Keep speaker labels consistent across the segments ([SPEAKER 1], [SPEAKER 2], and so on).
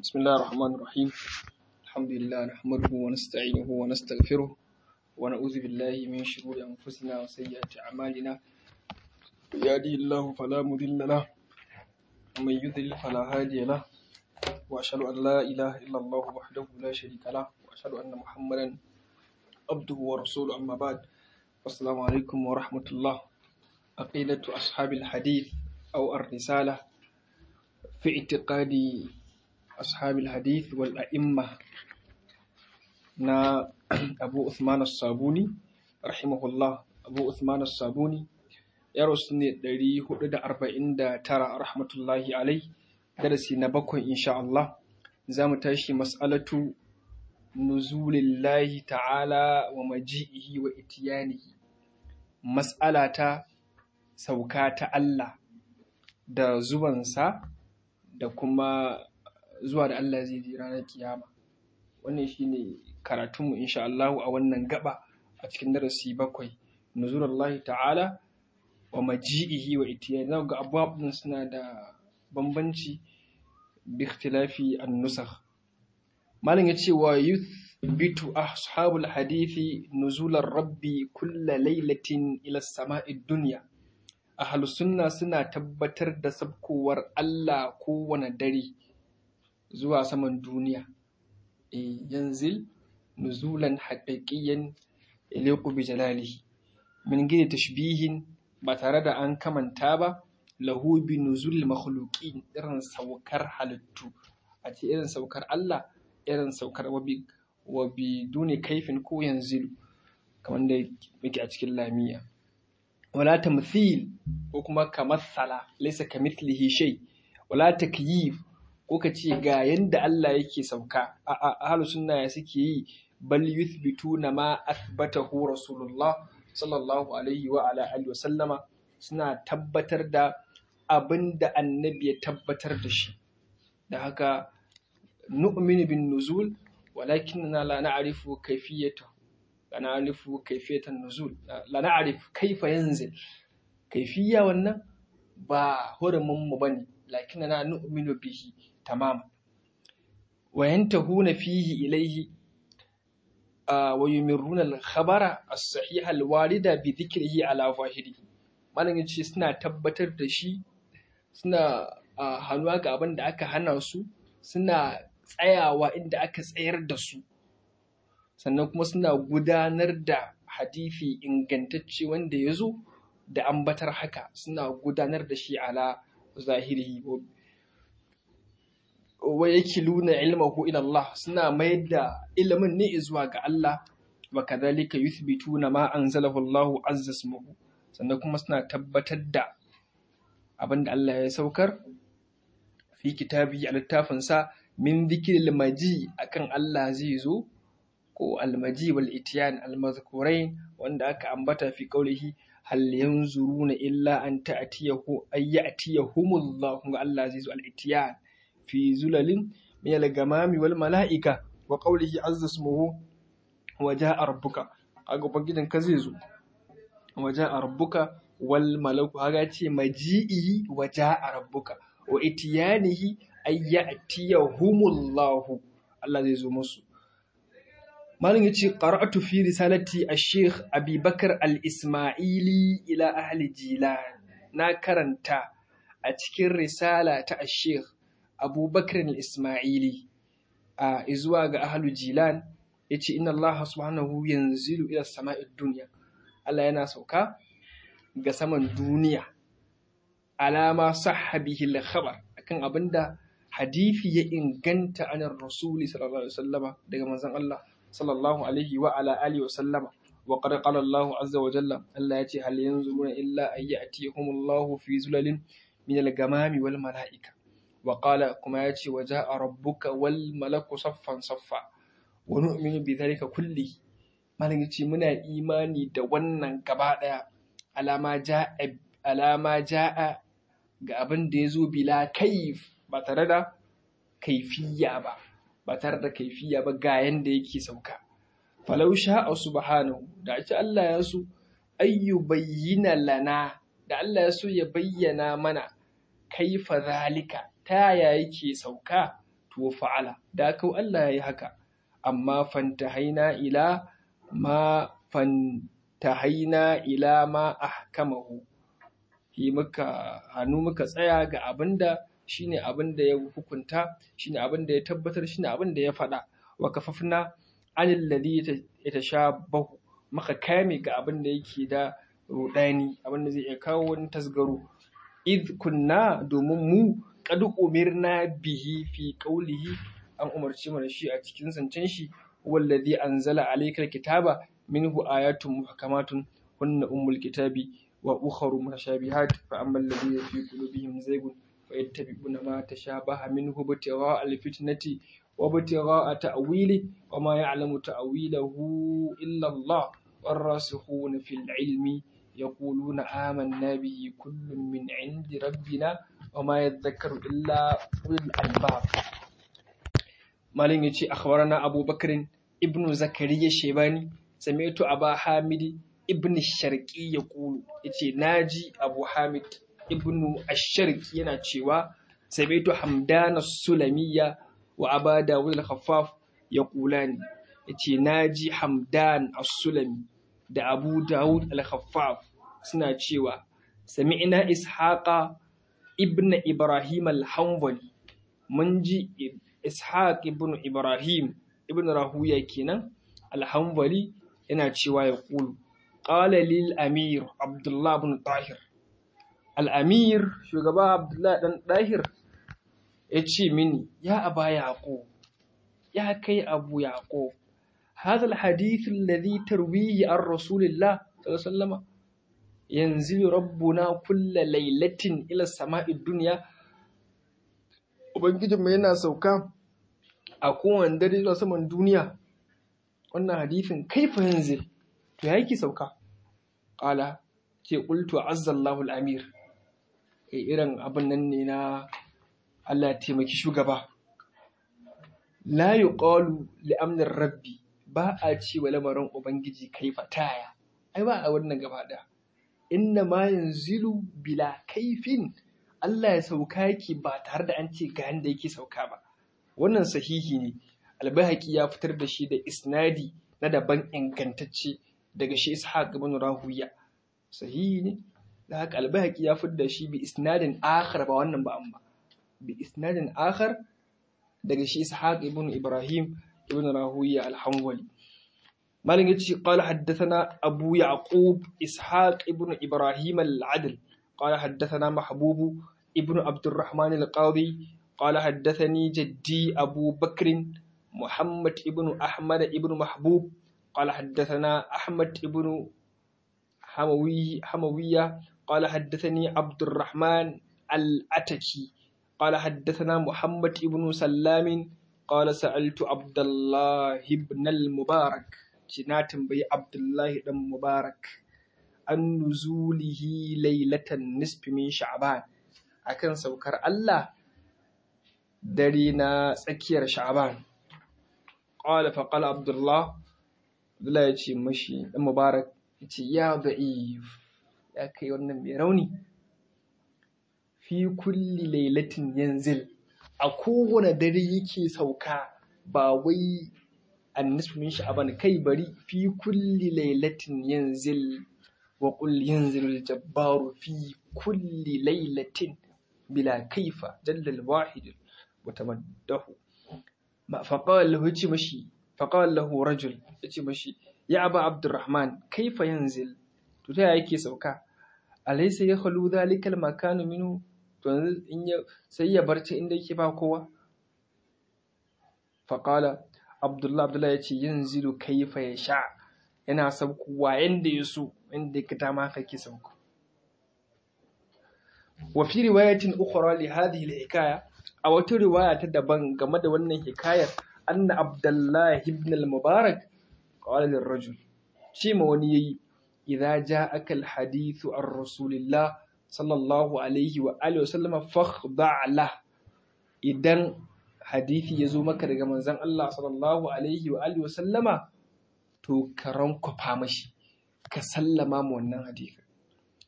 [SPEAKER 1] بسم الله الرحمن الرحيم الحمد لله نحمده ونستعينه ونستغفره ونعوذ بالله من شرور أنفسنا وسيئات أعمالنا يهده الله فلا مضل له ومن يضلل فلا هادي له وأشهد أن لا إله إلا الله وحده لا شريك له وأشهد أن محمدا عبده ورسوله أما بعد السلام عليكم ورحمة الله عقيدة أصحاب الحديث أو الرسالة في اعتقاد أصحاب الحديث والأئمة نا أبو عثمان الصابوني رحمه الله أبو عثمان الصابوني ya rasu ne 449 rahmatullahi alai darasi na bakwai insha Allah za mu tashi mas'alatu nuzulillahi ta'ala wa maji'ihi wa itiyanihi mas'ala ta sauka ta Allah da zuwansa da kuma zuwa da Allah zai ji ranar kiyama wannan shine karatunmu insha Allah a wannan gaba a cikin darasi bakwai nuzulullahi ta'ala wa maji'ihi wa itiyani za ga abubuwan suna da bambanci bi ikhtilafi an-nusakh malam ya ce wa yuthbitu ashabul hadithi nuzular rabbi kulla lailatin ila samai dunya ahlus sunna suna tabbatar da sabkowar Allah kowane dare zuwa saman duniya e yanzil nuzulan haqiqiyan ilayku bi jalalihi min gidi tashbihin ba tare da an kamanta ba lahu bi nuzul makhluqin irin saukar halittu a ce irin saukar Allah irin saukar wabi wa bi duni kaifin ko yanzilu kamar da muke a cikin lamiya wala tamthil ko kuma kamassala laysa kamithlihi shay wala takyif ko ka ce ga yanda Allah yake sauka a ahlus sunna ya suke yi bal yuthbituna ma athbatahu rasulullah sallallahu alaihi wa ala alihi wa sallama suna tabbatar da abin da annabi ya tabbatar da shi da haka nu'minu bin nuzul walakinna la na'rifu kayfiyata la na'rifu kayfiyatan nuzul la na'rif kayfa yanzil kayfiya wannan ba hurumin mu bane lakinna nu'minu bihi tamama wa yantahuna fihi ilayhi ويمرون الخبر الصحيح الوارد بذكره على ظاهره malam ya ce suna tabbatar da shi suna hannuwa ga abin da aka hana su suna tsayawa inda aka tsayar da su sannan kuma suna gudanar da hadifi ingantacce wanda ya zo da ambatar haka suna gudanar da shi ala zahiri wa yakiluna ilmahu ila Allah suna mayar da ilimin ne zuwa ga Allah wa kadhalika yuthbituna ma anzalahu Allah azza ismuhu sannan kuma suna tabbatar da abinda Allah ya saukar fi kitabi a littafin sa min dhikril maji akan Allah zai zo ko almaji wal itiyan almazkurain wanda aka ambata fi qaulihi hal yanzuruna illa an ta'tiyahu ay ya'tiyahumullahu Allah zai zo al itiyan في زلل من الغمام والملائكة وقوله عز اسمه وجاء ربك aga ubangidan ka zai zo waja a rabbuka wal malaku haga ce maji'i waja a rabbuka wa itiyanihi ay ya'tiyahumullahu Allah zai zo musu malin yace qara'atu fi risalati ash-shaykh Abi Bakar al-Isma'ili ila ahli Jilan na karanta a cikin risala ta ash-shaykh abubakar ismaili a zuwa ga ahalu jilan ya ce inna Allah subhanahu yanzilu ila sama'id duniya Allah yana sauka ga saman duniya alama sahabihi al-khabar akan abinda hadifi ya inganta anan rasuli sallallahu alaihi wasallama daga manzon Allah sallallahu alaihi wa ala alihi wasallama wa qad qala Allah azza wa jalla Allah ya ce hal yanzuruna illa ayyatihumullahu fi zulalin min al-gamami wal mala'ika وقال كما يأتي وجاء ربك والملك صفا صفا ونؤمن بذلك كله malam yace muna imani da wannan gaba daya alama ja'a alama ja'a ga abin da yazo bila kaif ba tare da kaifiya ba ba tare da kaifiya ba ga yanda yake sauka falau sha'a subhanahu da ake Allah ya so ayyu bayyana lana da Allah ya so ya bayyana mana kaifa zalika ta yaya yake sauka to fa'ala da kau Allah yayi haka amma fantahaina ila ma fantahaina ila ma ahkamahu yi muka hannu muka tsaya ga abinda shine abinda ya hukunta shine abinda ya tabbatar shine abinda ya faɗa wa kafafna anil ladhi yatashabahu muka kame ga abinda yake da rudani abinda zai iya kawo wani tasgaro id kunna domin mu qad umirna bihi fi qawlihi an umarci mu da shi a cikin zancen shi wallazi anzala alaykal kitaba minhu ayatun muhkamatun hunna ummul kitabi wa ukharu mutashabihat fa ammal ladina fi qulubihim zaygun fayattabi'una ma tashabaha minhu ibtigha'a alfitnati wa ibtigha'a ta'wili wa ma ya'lamu ta'wilahu illa Allah والراسخون في العلم يقولون آمنا به كل من عند ربنا وما يذكر إلا أولي الألباب مالين يتي أخبرنا أبو بكر ابن زكريا الشيباني سمعت أبا حامد ابن الشرقي يقول يتي ناجي أبو حامد ابن الشرقي يناتشيوا سمعت حمدان السلمية وأبا داود الخفاف يقولان yace naji Hamdan As-Sulami da Abu Dawud Al-Khaffaf suna cewa sami'na Ishaqa ibn Ibrahim Al-Hanbali mun ji Ishaq ibn Ibrahim ibn Rahuya kenan Al-Hanbali yana cewa ya kulu qala lil amir Abdullah ibn Tahir Al-Amir shugaba Abdullah dan Tahir yace mini ya aba yaqub ya kai abu yaqub هذا الحديث الذي ترويه عن رسول الله صلى الله عليه وسلم ينزل ربنا كل ليلة إلى السماء الدنيا Ubangijinmu yana sauka a kowane dare zuwa saman duniya, wannan hadifin kaifa yanzu to ya yake sauka? Ƙala, ce ƙultu a azzallahu al'amir, irin abin nan ne na Allah taimaki shugaba. La yi ƙalu li'amnin rabbi, ba a ce wa lamarin Ubangiji kai fataya, ai ba a wannan gaba da. Inna ma yanzilu bila kaifin Allah ya sauka yake ba tare da an ce ga yanda yake sauka ba. Wannan sahihi ne, albahaki ya fitar da shi da isnadi na daban ingantacce daga shi Ishaq ibn Rahuya. Sahihi ne, da haka albahaki ya fitar da shi bi isnadin akhar ba wannan ba amma. Bi isnadin akhar daga shi Ishaq ibn Ibrahim ابن راهوية الحنولي مالك يتشي قال حدثنا أبو يعقوب إسحاق ابن إبراهيم العدل قال حدثنا محبوب ابن عبد الرحمن القاضي قال حدثني جدي أبو بكر محمد ابن أحمد ابن محبوب قال حدثنا أحمد ابن حموي حموية قال حدثني عبد الرحمن الأتكي قال حدثنا محمد ابن سلام قال سألت عبد الله بن المبارك جنات بي عبد الله بن المبارك عن نزوله ليلة النصف من شعبان akan saukar Allah dare na tsakiyar sha'ban qala fa qala abdullah abdullah ya ce mashi dan mubarak ya ce ya da'if ya kai wannan mai rauni fi kulli lailatin yanzil a kowane dare yake sauka ba wai annisfu min sha'aban kai bari fi kulli lailatin yanzil wa qul yanzilu al-jabbaru fi kulli lailatin bila kaifa jalla al-wahid mutamaddahu ma faqala lahu yace mashi faqala lahu rajul yace mashi ya aba abdurrahman kaifa yanzil to ta yake sauka alaysa yakhlu dhalika al-makanu minhu to yanzu in ya sai ya bar ta inda yake ba kowa faƙala abdullah abdullah ya ce yin zilu kaifa ya sha yana saukowa yanda ya so inda ya kita ma kake sauko wa fi riwayatin ukhra li hadhihi al-hikaya a wata riwaya ta daban game da wannan hikayar anna abdullah ibn al-mubarak qala lirrajul ce ma wani yayi idza ja'aka al-hadithu an rasulillah sallallahu alaihi wa alihi wasallama fakhda' la idan hadisi ya zo maka daga manzon Allah sallallahu alaihi wa alihi wasallama to ka rankwafa mashi ka sallama mu wannan hadisi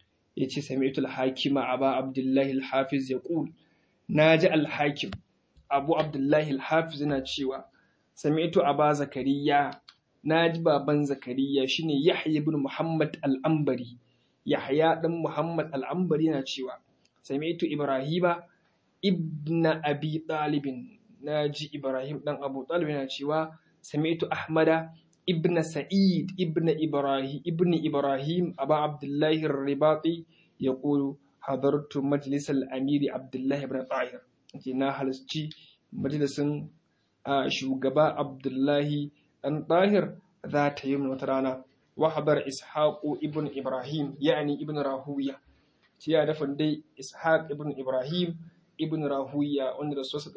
[SPEAKER 1] yace sami'tu al-hakima aba abdullah al-hafiz yaqul naji al-hakim abu abdullahi al-hafiz yana cewa sami'tu aba zakariya naji baban zakariya shine yahya ibn muhammad al-ambari yahya dan muhammad al-ambari yana cewa sami'tu ibrahima ibna abi talibin naji ibrahim dan abu talib yana cewa sami'tu ahmada ibn sa'id ibn ibrahim ibn ibrahim aba abdullahi ar-ribati yaqulu hadartu majlis al-amiri abdullahi ibn tahir na halarci majalisin shugaba abdullahi dan tahir za ta yi wata rana wa hadar ishaqu ibn ibrahim yani ibn rahuya ce ya dafa dai ishaq ibn ibrahim ibn rahuya wanda da sosa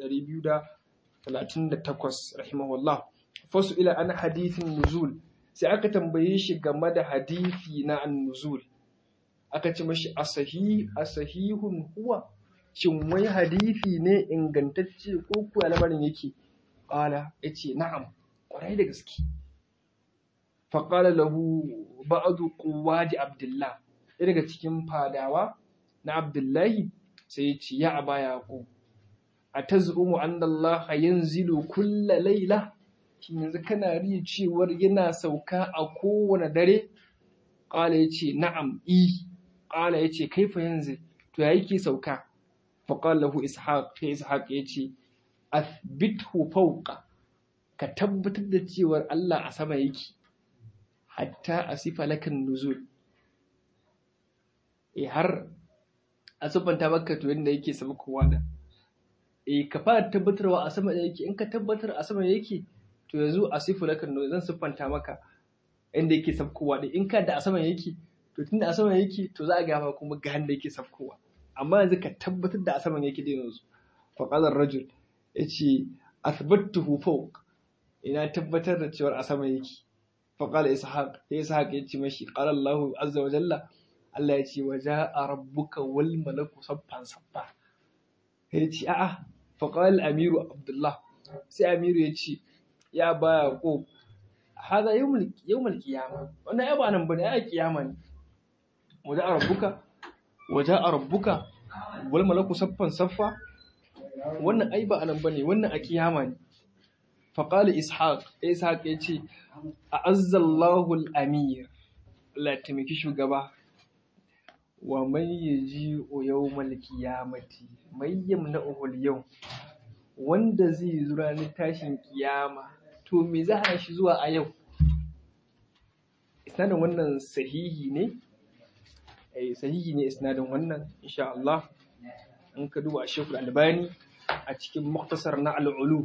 [SPEAKER 1] 238 rahimahullah fasu ila an hadithin nuzul sai aka tambaye shi game da hadithi na an-nuzul aka ce mashi asahi asahihun huwa shin wai hadithi ne ingantacce ko kuwa lamarin yake qala yace na'am kwarai da gaske fa qala lahu ba'du quwadi abdullah daga cikin fadawa na abdullahi sai ya ce ya aba yaqub atazumu anna allaha yanzilu kulla layla shin yanzu kana riya cewar yana sauka a kowane dare qala yace na'am i qala yace kaifa yanzu to ya yake sauka fa qala lahu ishaq sai ishaq yace athbithu fawqa ka tabbatar da cewar Allah a sama yake hatta asifa lakan nuzul eh har a siffanta maka to yadda yake sabkowa da eh ka fara tabbatarwa a sama yake in ka tabbatar a sama yake to yanzu a sifu lakan nuzul zan siffanta maka inda yake sabkowa da in ka da a sama yake to tunda a sama yake to za a ga ma kuma ga da yake sabkowa amma yanzu ka tabbatar da a saman yake da yanzu fa qala rajul yace athbattuhu fawq ina tabbatar da cewa a sama yake fa qala ishaq sai ishaq yace mashi qala Allahu azza wa jalla Allah ya ce wa ja'a rabbuka wal malaku saffan saffa ya ce a'a fa qala amiru abdullah sai amiru ya ce ya ba yaqub hada yawmul yawmul qiyamah wannan ai ba nan bane ai kiyama ne wa ja'a rabbuka wa ja'a rabbuka wal malaku saffan saffa wannan ai ba anan bane wannan a kiyama ne fa qala ishaq ishaq ya ce a'azzallahu al-amir Allah ya taimaki shugaba wa man yaji'u yawmal qiyamati may yamna'uhu al-yawm wanda zai zo ranar tashin kiyama to me za a shi zuwa a yau isnadin wannan sahihi ne eh sahihi ne isnadin wannan insha Allah in ka duba Sheikh Al-Albani a cikin muktasar na al-ulu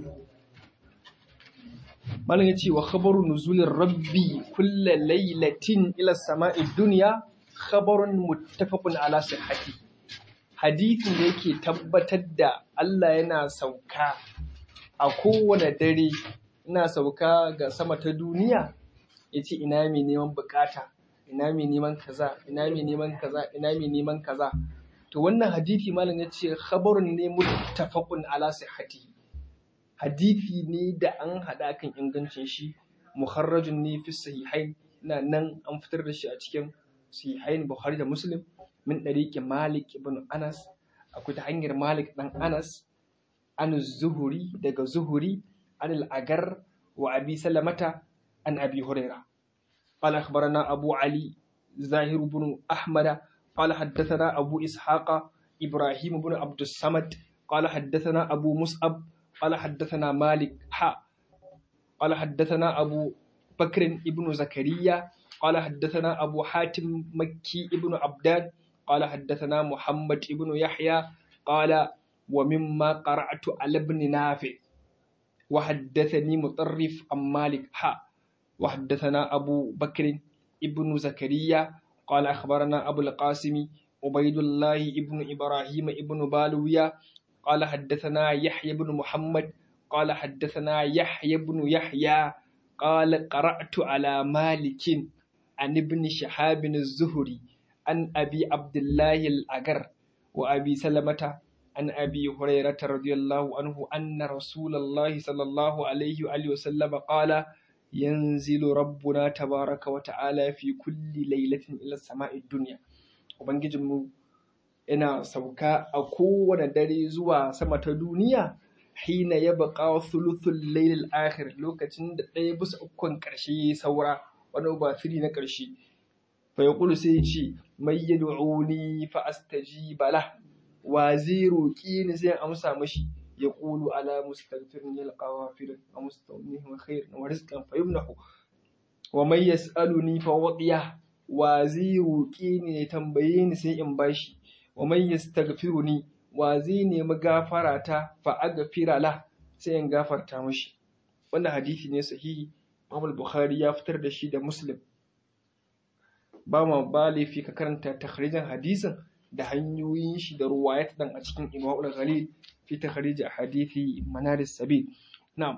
[SPEAKER 1] malam yace wa khabaru nuzulir rabbi kullu laylatin ila samai dunya khabarun muttafaqun ala sihhati hadithin da yake tabbatar da Allah yana sauka a kowane dare ina sauka ga sama ta duniya yace ina mai neman bukata ina mai neman kaza ina mai neman kaza ina mai neman kaza to wannan hadithi malam yace khabarun ne muttafaqun ala sihhati hadithi ne da an hada kan ingancin shi muharrajun ne fi sahihain ina nan an fitar da shi a cikin sahihain Bukhari da Muslim min ɗariƙi Malik ibn Anas akwai ta hanyar Malik ɗan Anas an zuhuri daga zuhuri an al'agar wa abi salamata an abi huraira قال أخبرنا أبو علي زاهر بن أحمد قال حدثنا أبو إسحاق إبراهيم بن عبد الصمد قال حدثنا أبو مصعب قال حدثنا مالك حا قال حدثنا أبو بكر ابن زكريا قال حدثنا أبو حاتم مكي ابن عبدان قال حدثنا محمد ابن يحيى قال ومما قرأت على ابن نافع وحدثني مطرف عن مالك حا وحدثنا أبو بكر ابن زكريا قال أخبرنا أبو القاسم عبيد الله ابن إبراهيم ابن بالويا قال حدثنا يحيى بن محمد قال حدثنا يحيى بن يحيى قال قرأت على مالك عن ابن شهاب الزهري عن أبي عبد الله الأجر وأبي سلمة عن أبي هريرة رضي الله عنه أن رسول الله صلى الله عليه وآله وسلم قال ينزل ربنا تبارك وتعالى في كل ليلة إلى السماء الدنيا وبنجم ina sauka a kowane dare zuwa sama ta duniya hina yabqa thuluthul layl al-akhir lokacin da ɗaya bisa ukun ƙarshe saura wani ba firi na ƙarshe fa yaqulu sai ya ce may yad'uni fa astajiba lah wa zai roƙi ni sai amsa mashi ya ƙulu ala mustaghfirin yalqa ghafirin wa mustawnihin khair wa rizqan fayumnahu wa may yas'aluni fa wadiya wa zai roƙi ni ya tambaye ni sai in bashi wa may yastaghfiruni wa zai nemi gafara ta fa aghfira la sai in gafarta mashi wannan hadisi ne sahihi Imam Bukhari ya fitar da shi da Muslim ba ma ba laifi ka karanta takhrijin hadisin da hanyoyin shi da ruwayat dan a cikin Imamul Ghalil fi takhrij hadithi Manaris Sabil na'am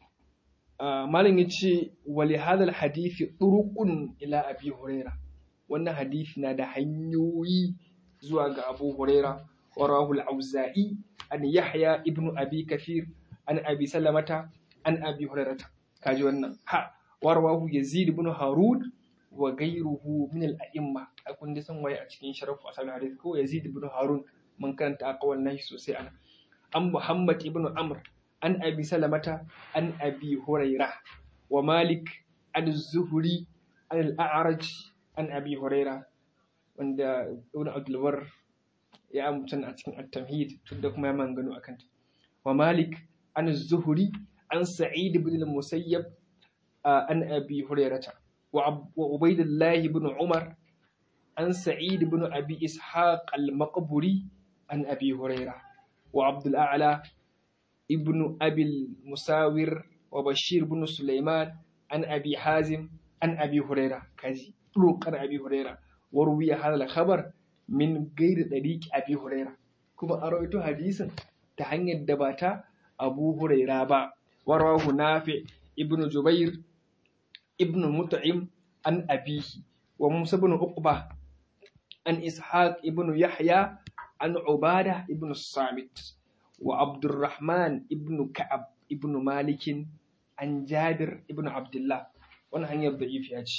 [SPEAKER 1] malam yace wa li hadha hadithi turuqun ila Abi Huraira wannan hadisi na da hanyoyi zuwa ga Abu Huraira wa rahul Auza'i an Yahya ibn Abi Kathir an Abi Salamata an Abi Hurairata kaji wannan ha warwahu Yazid ibn Harun wa gairuhu min al-a'imma a kun san waye a cikin sharafu asal hadith ko Yazid ibn Harun mun karanta aqwal nahi sosai ana an Muhammad ibn Amr an Abi Salamata an Abi Huraira wa Malik an Zuhri an al-A'raj an Abi Huraira wanda Ibn Abdul Barr ya amutana a cikin at-tamhid da kuma ya mangano akan ta wa Malik an Zuhri an Sa'id ibn al-Musayyab an Abi Hurairata وعبيد الله بن عمر عن سعيد بن أبي إسحاق المقبري عن أبي هريرة وعبد الأعلى ابن أبي المساور وبشير بن سليمان عن أبي حازم عن أبي هريرة كذي طرق عن أبي هريرة وروي هذا الخبر من غير طريق أبي هريرة كما أرويت حديثا تهني الدباتا أبو هريرة با ورواه نافع ابن جبير ابن مطعم عن أبيه وموسى بن عقبة عن إسحاق ابن يحيى عن عبادة ابن الصامت وعبد الرحمن ابن كعب ابن مالك عن جابر ابن عبد الله وانا هنيا ضعيف ياجي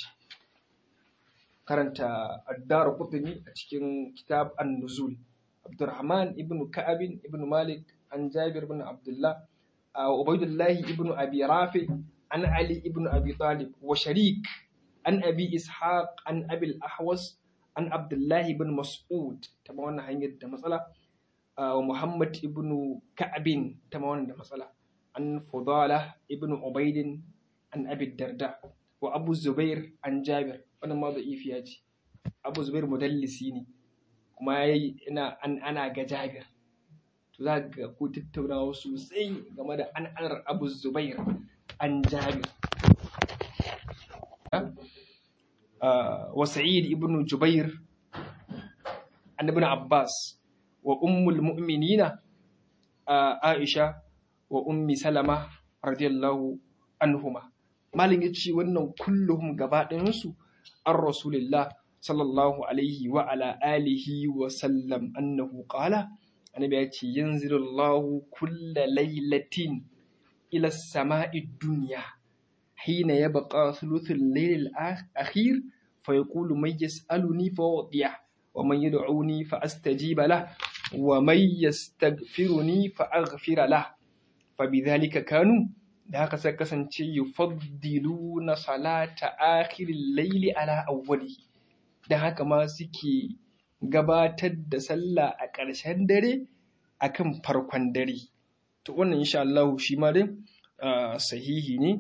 [SPEAKER 1] karanta addar qutni a cikin kitab an-nuzul Abdurrahman ibn Ka'ab ibn Malik an Jabir ibn Abdullah Ubaydullah ibn Abi Rafi عن علي ابن أبي طالب وشريك عن أبي إسحاق عن أبي الأحوص عن عبد الله بن مسعود تماما هنجد مسألة ومحمد ابن كعب تماما مسألة عن فضالة ابن عبيد عن أبي الدرداء وأبو الزبير عن جابر وأنا ما ضعيف ياجي أبو الزبير مدلسيني kuma ina an ana ga Jabir to za ga ku tattaunawa sosai game da an anar Abu Zubair عن جابر وسعيد ابن جبير عن ابن عباس وأم المؤمنين عائشة وأم سلمة رضي الله عنهما malin ya ce wannan kulluhum gaba ɗayansu an rasulillah sallallahu alaihi wa ala alihi wa sallam annahu qala annabi ya ce yanzilullahu kulla lailatin إلى السماء الدنيا حين يبقى ثلث الليل الأخير فيقول من يسألني فأعطيه ومن يدعوني فأستجيب له ومن يستغفرني فأغفر له فبذلك كانوا da haka sai kasance yufaddiluna salata akhiril laili ala awwali da haka ma suke gabatar da sallah a ƙarshen dare akan farkon dare to wannan insha Allah shi ma dai sahihi ne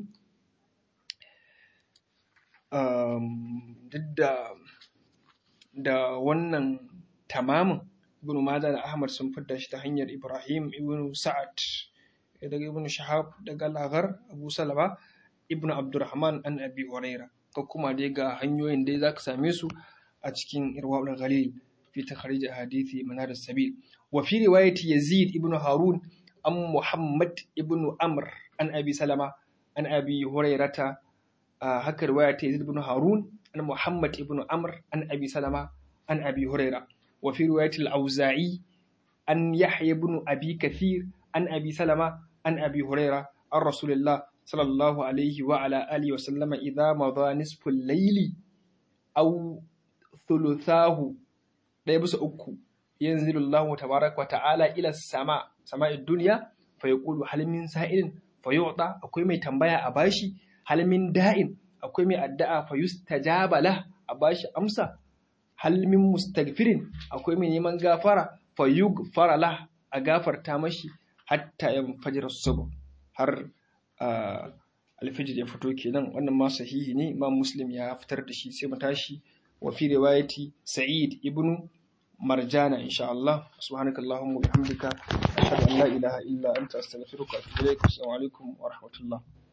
[SPEAKER 1] duk da da wannan tamamin ibn Majah da Ahmad sun fitar shi ta hanyar Ibrahim ibn Sa'ad daga ibn Shahab daga Lagar Abu Salama ibn Abdurrahman an Abi Huraira ko kuma dai ga hanyoyin dai zaka same su a cikin Irwaul Ghalil fi takhrij hadithi manar sabil wa fi riwayati Yazid ibn Harun an Muhammad ibn Amr an Abi Salama an Abi Hurairata haka riwaya ta Yazid ibn Harun an Muhammad ibn Amr an Abi Salama an Abi Huraira wa fi riwayati al-Auza'i an Yahya ibn Abi Kathir an Abi Salama an Abi Huraira an Rasulullah sallallahu alaihi wa ala alihi wa sallama idza madha nisfu al-layli aw thuluthahu ɗaya bisa uku yanzilu Allah tabaraka wa ta'ala ila sama sama'id dunya fa yaqulu hal min sa'ilin fa yu'ta akwai mai tambaya a bashi hal min da'in akwai mai addu'a fa yustajaba lah a bashi amsa hal min mustaghfirin akwai mai neman gafara fa yughfara lah a gafarta mashi hatta yanfajira subh har alfijir ya fito kenan wannan ma sahihi ne imam muslim ya fitar da shi sai mu tashi wa fi riwayati sa'id ibnu marjana insha Allah subhanakallahumma wa bihamdika ashhadu an la ilaha illa anta astaghfiruka wa atubu ilaik assalamu alaikum wa rahmatullah